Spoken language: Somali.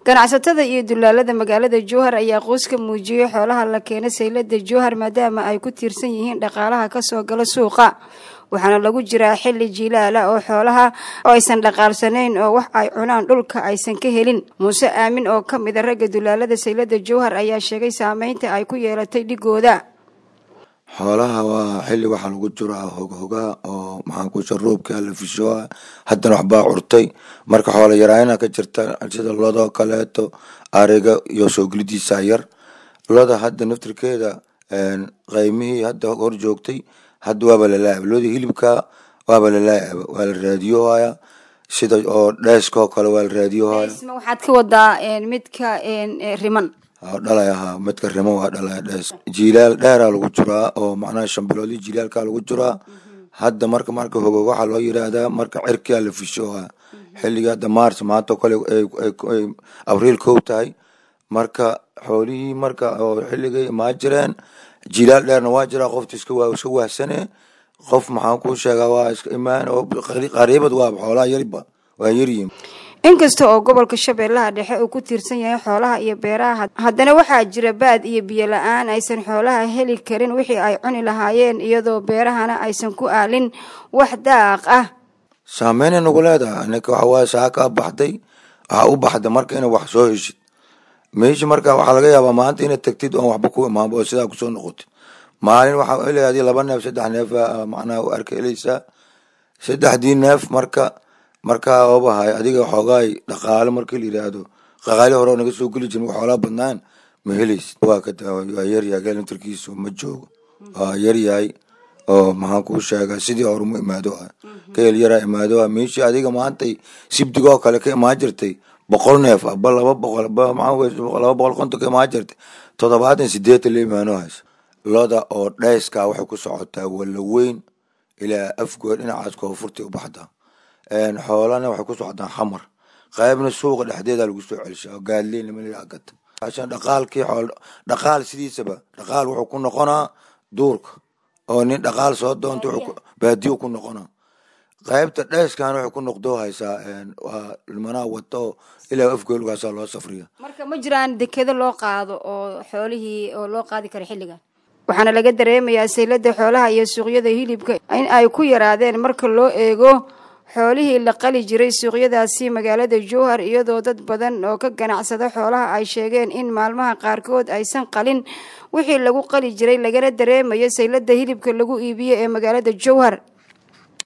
ganacsatada iyo dulaalada magaalada jowhar ayaa qoys ka muujiyey xoolaha la keena saylada jowhar maadaama ay ku tiirsan yihiin dhaqaalaha kasoo gala suuqa waxaana lagu jiraa xilli jiilaala oo xoolaha oo aysan dhaqaalsanayn oo wax ay cunaan dhulka aysan ka helin muuse aamin oo ka mid a ragga dulaalada saylada jowhar ayaa sheegay saameynta ay ku yeelatay dhigooda xoolaha waa xilli waxaa lagu jiraa hoghoga oo maxaan ku jira roobka la fishoa haddana waxbaa curtay marka xoola yaraayana ka jirta sida lodoo kaleeto ariga iyo soo gelidiisa yar loda hadda naftirkeeda qaymihii hadda hor joogtay hadda waaba lalaacaba lodii hilibka waaba lalaacaba waa la raadiyohaya sida oo dheeskoo kale waa la raadiyohaya waxaad ka wadaa midka riman dhalay ahaa midka rimo waa dhalay dhees jiilaal dheeraa lagu jiraa oo macnaha shan biloodii jiilaalkaa lagu jiraa hadda marka marka hogo waxaa loo yiraahdaa marka cirkaa la fishooha xilliga hadda mars maanta kale ay abriil kow tahay marka xoolihii marka oo xilligay imaa jireen jiilaal dheerna waa jiraa qofta iska iska wahsane qof maxaan ku sheegaa waa iska imaan oo qariibad waaba xoolaha yariba waa yaryihin inkasta oo gobolka shabeellaha dhexe uu ku tiirsan yahay xoolaha iyo beeraha haddana waxaa jira baad iyo biyo la-aan aysan xoolaha heli karin wixii ay cuni lahaayeen iyadoo beerahana aysan ku aalin wax daaq ah saameynay nagu leedahay ninka waxawaaye saakaa baxday waxaa u baxda marka ina wax soo heshid meeshi marka waxaa laga yaabaa maanta inaad tagtid oon waxba ku imaanba oo sidaa kusoo noqotid maalin waxaa hela adii laba neef saddex neef macnaha u arka helaysaa saddexdii neef marka markaa obahay adiga xoogaay dhaqaale markii la yiraahdo dhaqaali hore oo naga soo geli jirin xoolaa badnaan ma helaysid waa ka waa yaryahay geelintarkiisu ma joogo waa yaryahay oo maxaan kuu sheegaa sidii hore mu imaado ah geel yaraa imaado ah meeshii adiga maantay sibdigoo kale ka imaan jirtay boqol neef aba laba boqol laba boqol konton ka imaan jirtay toddobaatan sideetan la imaano haysa loda oo dheyskaa waxay ku socotaa walla weyn ilaa afgood dhinacaas koonfurtay u baxdaa xoolana waxay ku socdaan xamar qaybna suuqa dhexdeeda lagu soo celishaa gaadleyn lama gata ashan dhaqaalkii xool dhaqaal sidiisaba dhaqaal wuxuu ku noqonaa duurka oo nin dhaqaal soo doonta baadiyo ku noqonaa qaybta dheeskan waxay ku noqdoo haysaa waa limanaa wato ilaa afgoolgaasaa loo safriya marka ma jiraan dekedo loo qaado oo xoolihii oo loo qaadi karo xilligan waxaana laga dareemayaa saylada xoolaha iyo suuqyada hilibka in ay ku yaraadeen marka loo eego xoolihii la qali jiray suuqyadaasi magaalada jowhar iyadoo dad badan oo ka ganacsada xoolaha ay sheegeen in maalmaha qaarkood aysan qalin wixii lagu qali jiray lagana dareemayo saylada hilibka lagu iibiyo ee magaalada jowhar